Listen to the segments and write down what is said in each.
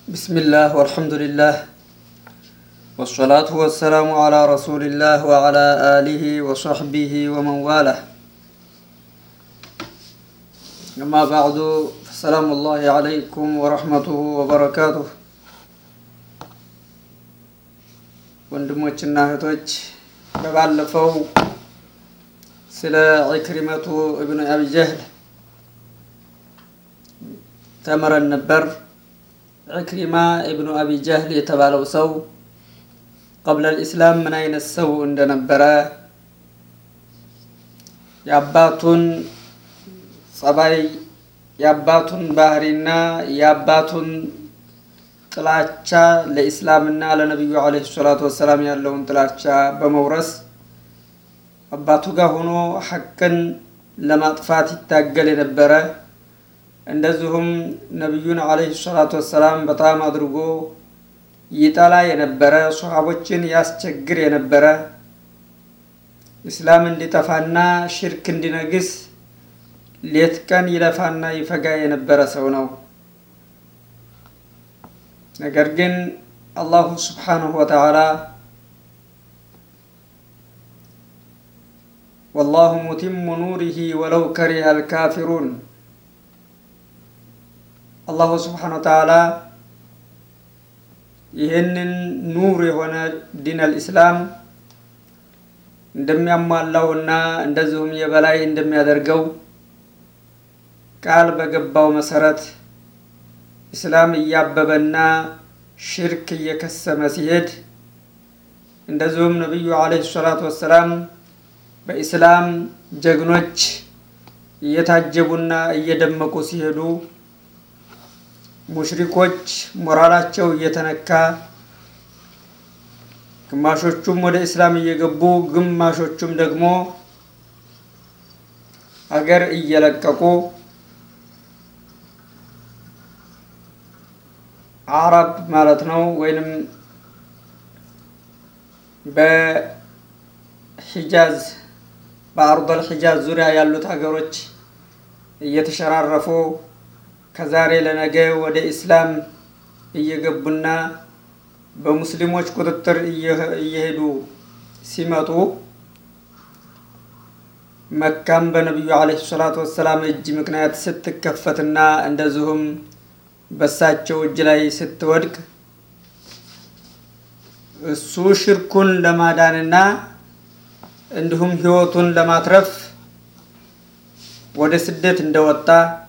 بسم الله والحمد لله والصلاة والسلام على رسول الله وعلى آله وصحبه ومن والاه أما بعد فسلام الله عليكم ورحمته وبركاته ወንድሞችና እህቶች በባለፈው ስለ ዒክሪመቱ እብኑ አቢ ጀህል ተምረን ነበር። ዒክሪማ እብኑ አቢ ጀህል የተባለው ሰው ቀብለ ልእስላም ምን አይነት ሰው እንደነበረ የአባቱን ጸባይ፣ የአባቱን ባህሪና የአባቱን ጥላቻ ለኢስላምና ለነቢዩ ዓለይሂ ሰላቱ ወሰላም ያለውን ጥላቻ በመውረስ አባቱ ጋር ሆኖ ሐቅን ለማጥፋት ይታገል የነበረ እንደዚሁም ነቢዩን ዓለይሂ ሰላቱ ወሰላም በጣም አድርጎ ይጠላ የነበረ ሶሓቦችን ያስቸግር የነበረ ኢስላም እንዲጠፋና ሽርክ እንዲነግስ ሌት ቀን ይለፋና ይፈጋ የነበረ ሰው ነው። ነገር ግን አላሁ ስብሓንሁ ወተዓላ ወላሁ ሙቲሙ ኑሪሂ ወለው ከሪሀ አልካፊሩን አላሁ ስብሓነሁ ወተዓላ ይህንን ኑር የሆነ ዲን አልኢስላም እንደሚያሟላውና እንደዚሁም የበላይ እንደሚያደርገው ቃል በገባው መሰረት ኢስላም እያበበና ሽርክ እየከሰመ ሲሄድ እንደዚሁም ነቢዩ ዓለይሂ ሰላቱ ወሰላም በኢስላም ጀግኖች እየታጀቡና እየደመቁ ሲሄዱ ሙሽሪኮች ሞራላቸው እየተነካ ግማሾቹም ወደ ኢስላም እየገቡ ግማሾቹም ደግሞ አገር እየለቀቁ አረብ ማለት ነው ወይንም በሂጃዝ በአርዶል ሂጃዝ ዙሪያ ያሉት ሀገሮች እየተሸራረፉ ከዛሬ ለነገ ወደ ኢስላም እየገቡና በሙስሊሞች ቁጥጥር እየሄዱ ሲመጡ መካም በነቢዩ ዓለይሂ ሰላቱ ወሰላም እጅ ምክንያት ስትከፈትና እንደዚሁም በሳቸው እጅ ላይ ስትወድቅ እሱ ሽርኩን ለማዳንና እንዲሁም ሕይወቱን ለማትረፍ ወደ ስደት እንደወጣ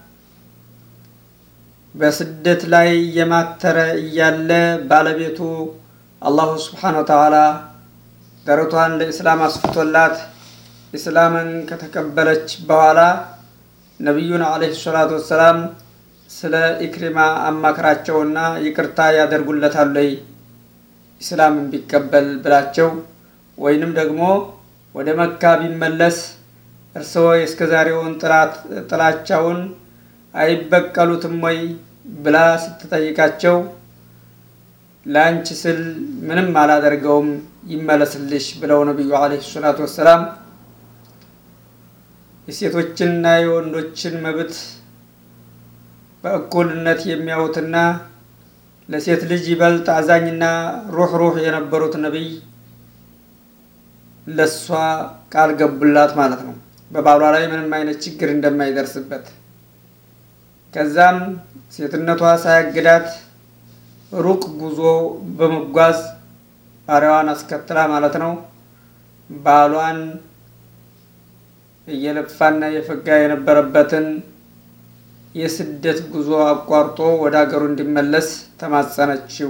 በስደት ላይ እየማተረ እያለ ባለቤቱ አላሁ ስብሓነ ወተዓላ ደረቷን ለኢስላም አስፍቶላት ኢስላምን ከተቀበለች በኋላ ነቢዩን ዓለይሂ ሰላቱ ወሰላም ስለ ኢክሪማ አማክራቸውና ይቅርታ ያደርጉለታል ወይ ኢስላምን ቢቀበል ብላቸው ወይንም ደግሞ ወደ መካ ቢመለስ እርስዎ የእስከዛሬውን ጥላቻውን አይበቀሉትም ወይ ብላ ስትጠይቃቸው ለአንቺ ስል ምንም አላደርገውም ይመለስልሽ ብለው ነቢዩ ዓለይሂ ሰላቱ ወሰላም የሴቶችንና የወንዶችን መብት በእኩልነት የሚያዩትና ለሴት ልጅ ይበልጥ አዛኝና ሩህ ሩህ የነበሩት ነቢይ ለእሷ ቃል ገቡላት ማለት ነው። በባሏ ላይ ምንም አይነት ችግር እንደማይደርስበት ከዛም ሴትነቷ ሳያግዳት ሩቅ ጉዞ በመጓዝ ባሪያዋን አስከትላ ማለት ነው ባሏን እየለፋና እየፈጋ የነበረበትን የስደት ጉዞ አቋርጦ ወደ ሀገሩ እንዲመለስ ተማጸነችው።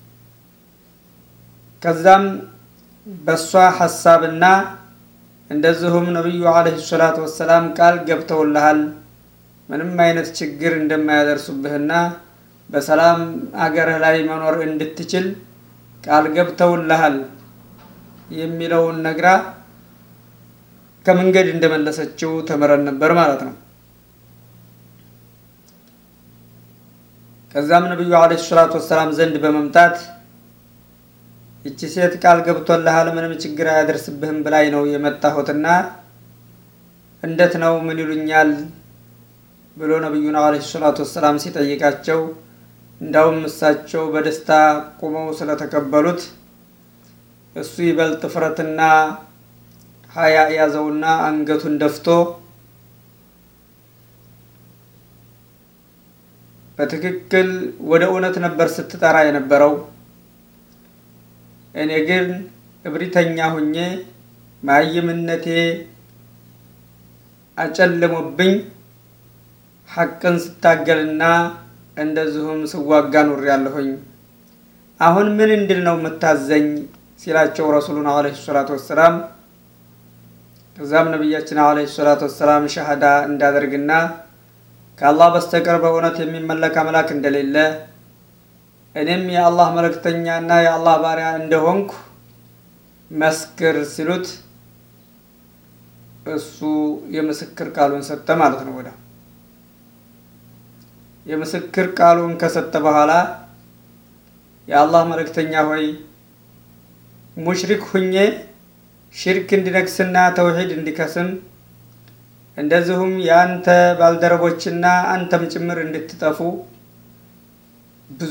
ከዛም በእሷ ሀሳብና እንደዚሁም ነቢዩ ዓለይሂ ሰላቱ ወሰላም ቃል ገብተውልሃል ምንም አይነት ችግር እንደማያደርሱብህና በሰላም አገርህ ላይ መኖር እንድትችል ቃል ገብተውልሃል የሚለውን ነግራ ከመንገድ እንደመለሰችው ተምረን ነበር ማለት ነው። ከዛም ነቢዩ ዓለይሂ ሰላቱ ወሰላም ዘንድ በመምጣት ይቺ ሴት ቃል ገብቶልሃል ምንም ችግር አያደርስብህም ብላኝ ነው የመጣሁትና እንዴት ነው ምን ይሉኛል ብሎ ነቢዩን ዓለይሂ ሰላቱ ወሰላም ሲጠይቃቸው እንዳውም እሳቸው በደስታ ቁመው ስለተቀበሉት እሱ ይበልጥ ፍረትና ሀያ ያዘውና አንገቱን ደፍቶ በትክክል ወደ እውነት ነበር ስትጠራ የነበረው። እኔ ግን እብሪተኛ ሁኜ ማይምነቴ አጨልሞብኝ ሐቅን ስታገልና እንደዚሁም ስዋጋ ኑር ያለሁኝ አሁን ምን እንድል ነው የምታዘኝ ሲላቸው ረሱሉን አለይሂ ሰላቱ ወሰላም ከዛም ነቢያችን አለይሂ ሰላቱ ወሰላም ሸሃዳ እንዳደርግና ከአላህ በስተቀር በእውነት የሚመለክ አምላክ እንደሌለ እኔም የአላህ መልእክተኛና የአላህ ባሪያ እንደሆንኩ መስክር ሲሉት እሱ የምስክር ቃሉን ሰጠ ማለት ነው። ወደ የምስክር ቃሉን ከሰጠ በኋላ የአላህ መልእክተኛ ሆይ ሙሽሪክ ሁኜ ሽርክ እንዲነግስና ተውሂድ እንዲከስም እንደዚሁም የአንተ ባልደረቦችና አንተም ጭምር እንድትጠፉ ብዙ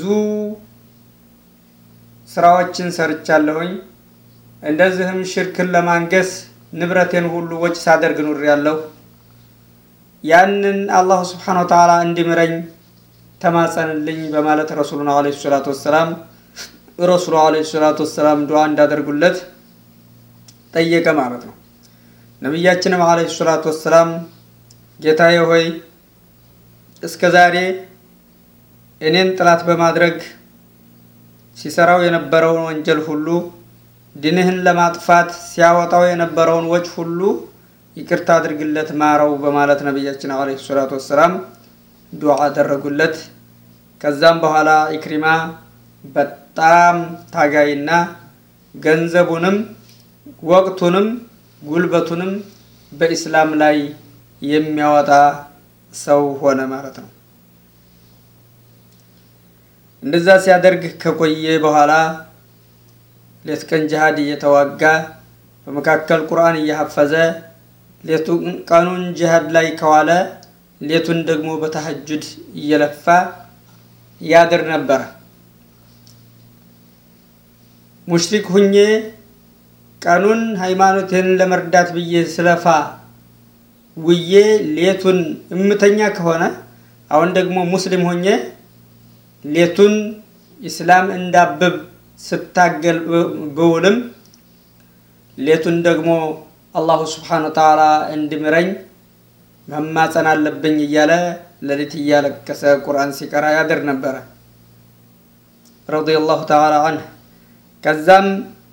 ስራዎችን ሰርቻለሁኝ። እንደዚህም ሽርክን ለማንገስ ንብረቴን ሁሉ ወጪ ሳደርግ ኑር ያለሁ ያንን አላሁ ስብሓነ ወተዓላ እንዲምረኝ ተማጸንልኝ በማለት ረሱሉን አለይሂ ሰላቱ ወሰላም ረሱሉ አለይሂ ሰላቱ ወሰላም ዱዓ እንዳደርጉለት ጠየቀ ማለት ነው። ነቢያችንም አለይሂ ሰላቱ ወሰላም ጌታዬ ሆይ እስከ ዛሬ እኔን ጥላት በማድረግ ሲሰራው የነበረውን ወንጀል ሁሉ ድንህን ለማጥፋት ሲያወጣው የነበረውን ወጭ ሁሉ ይቅርታ አድርግለት ማረው በማለት ነቢያችን አለይሂ ሰላቱ ወሰላም ዱዓ አደረጉለት። ከዛም በኋላ ኢክሪማ በጣም ታጋይና ገንዘቡንም ወቅቱንም ጉልበቱንም በኢስላም ላይ የሚያወጣ ሰው ሆነ ማለት ነው። እንደዛ ሲያደርግ ከቆየ በኋላ ሌት ቀን ጅሃድ እየተዋጋ በመካከል ቁርአን እያሐፈዘ ሌቱን ቀኑን ጅሃድ ላይ ከዋለ ሌቱን ደግሞ በተሐጁድ እየለፋ ያድር ነበረ። ሙሽሪክ ሁኜ ቀኑን ሃይማኖቴን ለመርዳት ብዬ ስለፋ ውዬ ሌቱን እምተኛ ከሆነ አሁን ደግሞ ሙስሊም ሆኜ ሌቱን ኢስላም እንዳብብ ስታገል ብውልም ሌቱን ደግሞ አላሁ ስብሓነሁ ወተዓላ እንዲምረኝ መማፀን አለብኝ እያለ ሌሊት እያለቀሰ ቁርአን ሲቀራ ያድር ነበረ ረዲየላሁ ተዓላ አንህ። ከዛም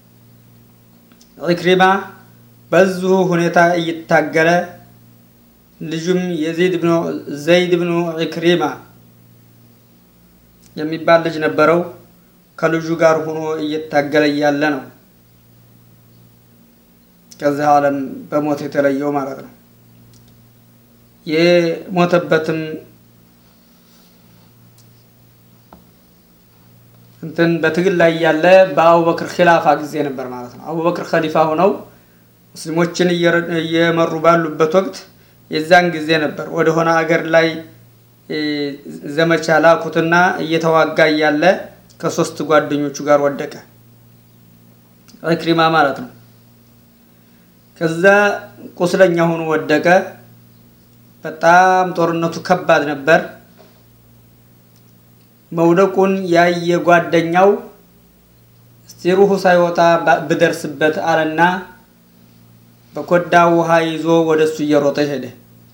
ኢክሪማ በዚሁ ሁኔታ እየታገለ ልጁም የዚድ ብኑ ዘይድ ብኑ ኢክሪማ የሚባል ልጅ ነበረው። ከልጁ ጋር ሆኖ እየታገለ እያለ ነው ከዚህ ዓለም በሞት የተለየው ማለት ነው። የሞተበትም እንትን በትግል ላይ ያለ በአቡበክር ኪላፋ ጊዜ ነበር ማለት ነው። አቡበክር ከሊፋ ሆነው ሙስሊሞችን እየመሩ ባሉበት ወቅት የዛን ጊዜ ነበር ወደሆነ አገር ላይ ዘመቻ ላኩትና እየተዋጋ እያለ ከሶስት ጓደኞቹ ጋር ወደቀ። ኢክሪማ ማለት ነው። ከዛ ቁስለኛ ሆኖ ወደቀ። በጣም ጦርነቱ ከባድ ነበር። መውደቁን ያየ ጓደኛው እስቲ ሩሁ ሳይወጣ ብደርስበት አለና በኮዳ ውሃ ይዞ ወደ እሱ እየሮጠ ሄደ።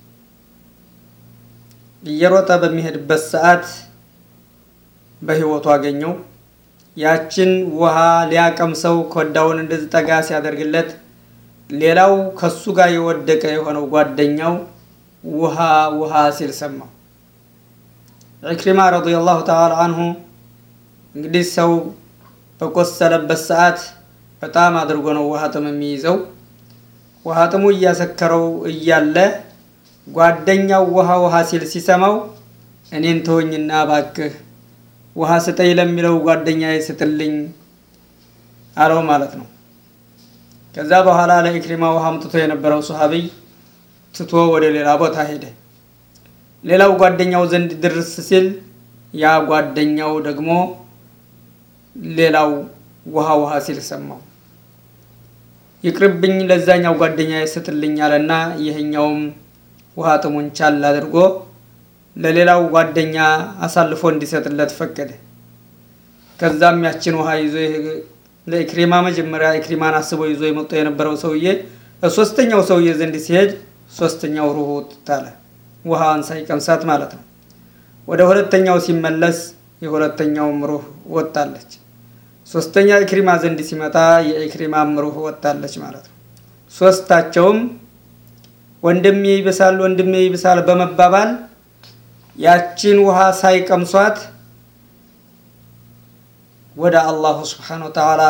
እየሮጠ በሚሄድበት ሰዓት በህይወቱ አገኘው። ያችን ውሃ ሊያቀምሰው ኮዳውን እንደዚህ ጠጋ ሲያደርግለት ሌላው ከሱ ጋር የወደቀ የሆነው ጓደኛው ውሃ ውሃ ሲል ሰማው። ኢክሪማ ረዲየላሁ ተዓላ አንሁ እንግዲህ ሰው በቆሰለበት ሰዓት በጣም አድርጎ ነው ውሃ ጥም የሚይዘው። ውሃ ጥሙ እያሰከረው እያለ ጓደኛው ውሃ ውሃ ሲል ሲሰማው እኔን ተወኝና ባክህ ውሃ ስጠኝ ለሚለው ጓደኛዬ ስጥልኝ አለው ማለት ነው። ከዛ በኋላ ለኢክሪማ ውሃ አምጥቶ የነበረው ሱሐቢይ ትቶ ወደ ሌላ ቦታ ሄደ። ሌላው ጓደኛው ዘንድ ድርስ ሲል ያ ጓደኛው ደግሞ ሌላው ውሃ ውሃ ሲል ሰማው። ይቅርብኝ ለዛኛው ጓደኛ ይስትልኝ አለና ይህኛውም ውሃ ጥሙን ቻል አድርጎ ለሌላው ጓደኛ አሳልፎ እንዲሰጥለት ፈቀደ። ከዛም ያችን ውሃ ይዞ ለኢክሪማ መጀመሪያ ኢክሪማን አስቦ ይዞ የመጣ የነበረው ሰውዬ ሶስተኛው ሰውዬ ዘንድ ሲሄድ ሶስተኛው ሩሁ ታለ ውሃን ሳይቀምሳት ማለት ነው። ወደ ሁለተኛው ሲመለስ የሁለተኛውም ሩህ ወጣለች። ሶስተኛ ኢክሪማ ዘንድ ሲመጣ የኢክሪማም ሩህ ወጣለች ማለት ነው። ሶስታቸውም ወንድሜ ይብሳል፣ ወንድሜ ይብሳል በመባባል ያችን ውሃ ሳይቀምሷት ወደ አላሁ ስብሓነ ወተዓላ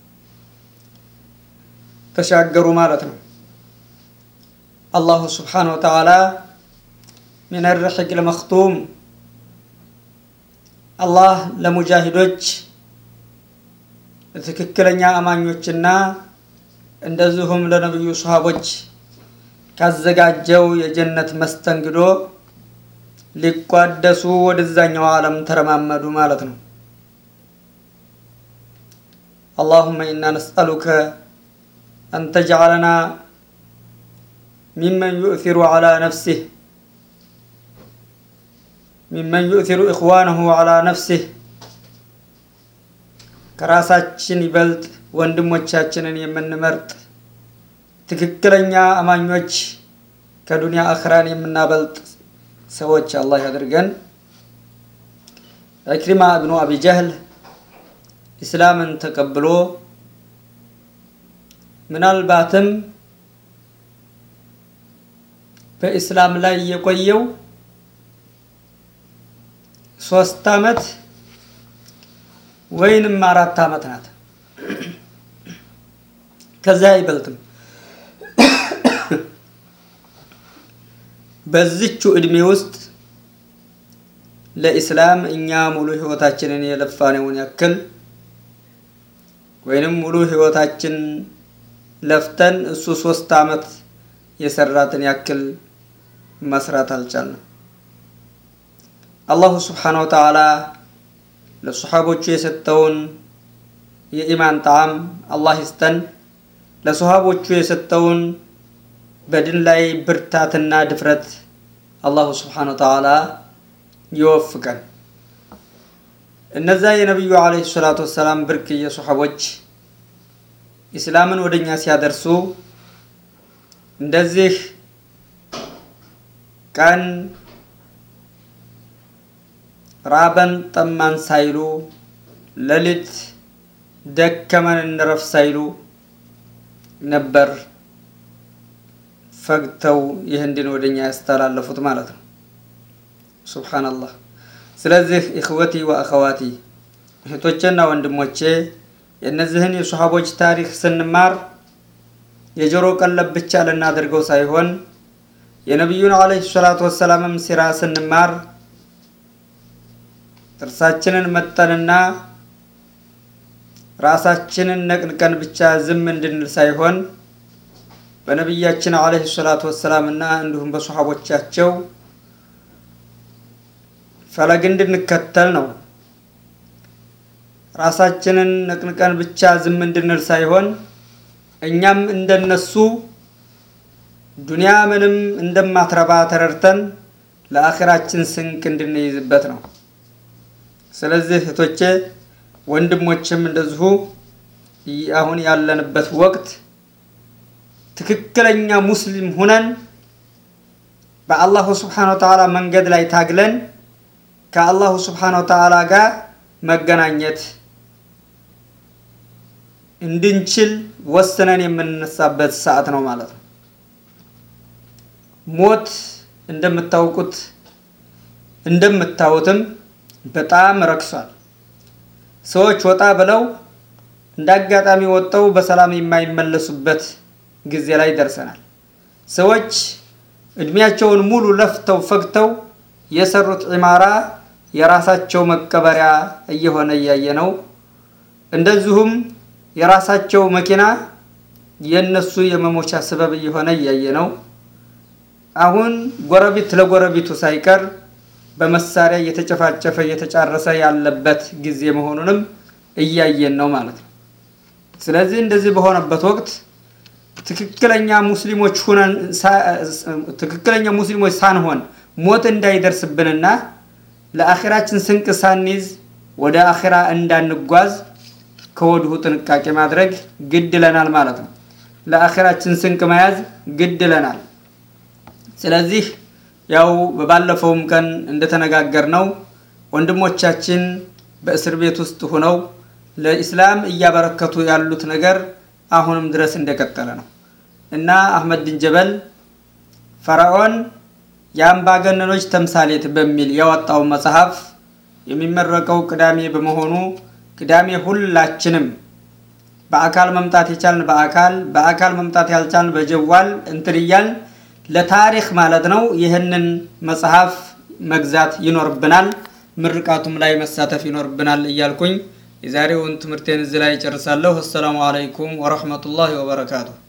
ተሻገሩ ማለት ነው። አላሁ ስብሓነ ወተዓላ ሚን ርሒቅ ልመክቱም አላህ ለሙጃሂዶች ለትክክለኛ አማኞችና እንደዚሁም ለነቢዩ ሰሃቦች ካዘጋጀው የጀነት መስተንግዶ ሊቋደሱ ወደዛኛው ዓለም ተረማመዱ ማለት ነው። አላሁመ ኢና ነስአሉከ አን ተጅዓለና ሚመን ዩእሲሩ ዓላ ነፍሲህ ሚመን ዩእሲሩ ኢኽዋነሁ ዓላ ነፍሲህ ከራሳችን ይበልጥ ወንድሞቻችንን የምንመርጥ ትክክለኛ አማኞች ከዱንያ አኽራን የምናበልጥ ሰዎች አላህ ያድርገን። ኢክሪማ እብኑ አቢ ጀህል ኢስላምን ተቀብሎ ምናልባትም በኢስላም ላይ የቆየው ሶስት አመት ወይንም አራት አመት ናት። ከዚያ አይበልጥም። በዚቹ እድሜ ውስጥ ለኢስላም እኛ ሙሉ ህይወታችንን የለፋነውን ያክል ወይንም ሙሉ ህይወታችን ለፍተን እሱ ሶስት አመት የሰራትን ያክል መስራት አልቻልንም። አላሁ ስብሓነሁ ወተዓላ ለሰሓቦቹ የሰጠውን የኢማን ጣዕም አላህ ይስጠን። ለሰሃቦቹ የሰጠውን በድን ላይ ብርታትና ድፍረት አላሁ ስብሓነሁ ወተዓላ ይወፍቀን። እነዛ የነቢዩ ዓለይሂ ሰላቱ ወሰላም ብርቅዬ ሰሓቦች ኢስላምን ወደ እኛ ሲያደርሱ እንደዚህ ቀን ራበን ጠማን ሳይሉ ሌሊት ደከመን እንረፍ ሳይሉ ነበር ፈግተው ይህን ዲን ወደኛ ያስተላለፉት ማለት ነው። ሱብሓነላህ። ስለዚህ ኢኽወቲ ወአኸዋቲ እህቶቼና ወንድሞቼ የእነዚህን የሰሃቦች ታሪክ ስንማር የጆሮ ቀለብ ብቻ ልናደርገው ሳይሆን የነቢዩን ዓለይሂ ሰላቱ ወሰላምም ሲራ ስንማር ጥርሳችንን መጠንና ራሳችንን ነቅንቀን ብቻ ዝም እንድንል ሳይሆን በነቢያችን ዓለይሂ ሰላቱ ወሰላም እና እንዲሁም በሰሓቦቻቸው ፈለግ እንድንከተል ነው። ራሳችንን ነቅንቀን ብቻ ዝም እንድንል ሳይሆን እኛም እንደነሱ ዱንያ ምንም እንደማትረባ ተረድተን ለአኺራችን ስንቅ እንድንይዝበት ነው። ስለዚህ እህቶቼ ወንድሞችም እንደዚሁ አሁን ያለንበት ወቅት ትክክለኛ ሙስሊም ሁነን በአላሁ ስብሓነ ወተዓላ መንገድ ላይ ታግለን ከአላሁ ስብሓነ ወተዓላ ጋር መገናኘት እንድንችል ወስነን የምንነሳበት ሰዓት ነው ማለት ነው። ሞት እንደምታውቁት እንደምታዩትም በጣም ረክሷል። ሰዎች ወጣ ብለው እንደ አጋጣሚ ወጥተው በሰላም የማይመለሱበት ጊዜ ላይ ደርሰናል። ሰዎች እድሜያቸውን ሙሉ ለፍተው ፈግተው የሰሩት ዒማራ የራሳቸው መቀበሪያ እየሆነ እያየ ነው። እንደዚሁም የራሳቸው መኪና የነሱ የመሞቻ ሰበብ እየሆነ እያየ ነው። አሁን ጎረቤት ለጎረቤቱ ሳይቀር በመሳሪያ እየተጨፋጨፈ እየተጫረሰ ያለበት ጊዜ መሆኑንም እያየን ነው ማለት ነው። ስለዚህ እንደዚህ በሆነበት ወቅት ትክክለኛ ሙስሊሞች ሁነን ትክክለኛ ሙስሊሞች ሳንሆን ሞት እንዳይደርስብንና ለአኺራችን ስንቅ ሳንይዝ ወደ አኺራ እንዳንጓዝ ከወዲሁ ጥንቃቄ ማድረግ ግድ ይለናል ማለት ነው። ለአኺራችን ስንቅ መያዝ ግድ ይለናል። ስለዚህ ያው በባለፈውም ቀን እንደተነጋገር ነው ወንድሞቻችን በእስር ቤት ውስጥ ሆነው ለኢስላም እያበረከቱ ያሉት ነገር አሁንም ድረስ እንደቀጠለ ነው እና አህመድ ቢን ጀበል ፈርዖን የአምባገነኖች ተምሳሌት በሚል ያወጣው መጽሐፍ የሚመረቀው ቅዳሜ በመሆኑ ቅዳሜ ሁላችንም በአካል መምጣት የቻልን በአካል በአካል መምጣት ያልቻልን በጀዋል እንትን እያልን ለታሪክ ማለት ነው ይህንን መጽሐፍ መግዛት ይኖርብናል። ምርቃቱም ላይ መሳተፍ ይኖርብናል እያልኩኝ የዛሬውን ትምህርቴን እዚህ ላይ ጨርሳለሁ። አሰላሙ አለይኩም ወረህመቱላሂ ወበረካቱ።